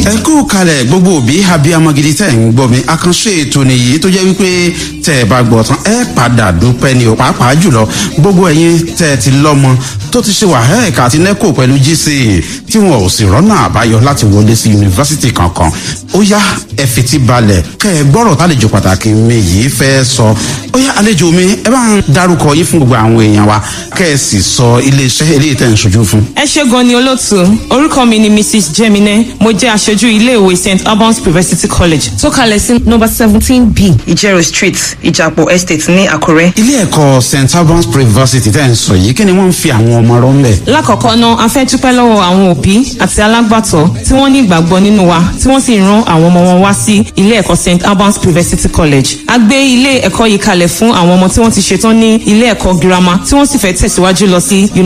ẹ kú kalẹ̀ gbogbo òbí abiyamọ gidi tẹ̀ ń gbọ́ mi àkànṣe ètò nìyí tó jẹ́ wípé tẹ̀ ẹ bá gbọ́ tán ẹ padà dúpẹ́ ni ò pàápàá jùlọ gbogbo ẹ̀yin tẹ̀ ẹ ti lọ́mọ tó ti ṣe wàhálà àti nẹ́kò pẹ̀lú gc tí wọn ò sì rọ́nà àbáyọ láti wọlé sí yunifásitì kankan ó yá ẹ fetí balẹ̀ kẹ́ ẹ gbọ́rọ̀ tálejò pàtàkì mi yìí fẹ́ sọ ó yá àlejò mi ẹ bá ń darúkọ yín fún gbogbo àwọn èèyàn wa kẹ́ ẹ sì sọ iléeṣẹ́ eléyìí tẹ̀ ń ṣojú fún. ẹ ṣe gan ni olóòtú orúkọ mi ni mrs jemine mo jẹ aṣojú iléèwé st albans university college tó kalẹ̀ sí nọmba seventeen b ìjẹrò street ìjàpọ̀ estate ní àkúrẹ́. ilé ẹ̀kọ́ st albans university tẹ̀ ń sọ yìí kí ni wọ́n ń fi àwọn ọmọ rọ́ ń bẹ̀. lákọ̀ọ́kọ́ náà a fẹ́ dúpẹ́ lọ́wọ́ àwọn òbí àti alágbàtọ́ tí wọ́n ní ìgbàgbọ́ nínú wa tí wọ́n sì ran àwọn ọmọ wọn wá sí ilé ẹ̀kọ́ st albans university college. a gbé ilé ẹ̀kọ́ yìí kalẹ̀ fún àwọn ọmọ tí wọ́n ti ṣetán ní ilé ẹ̀kọ́ girama tí wọ́n sì fẹ́ tẹ̀síwájú lọ sí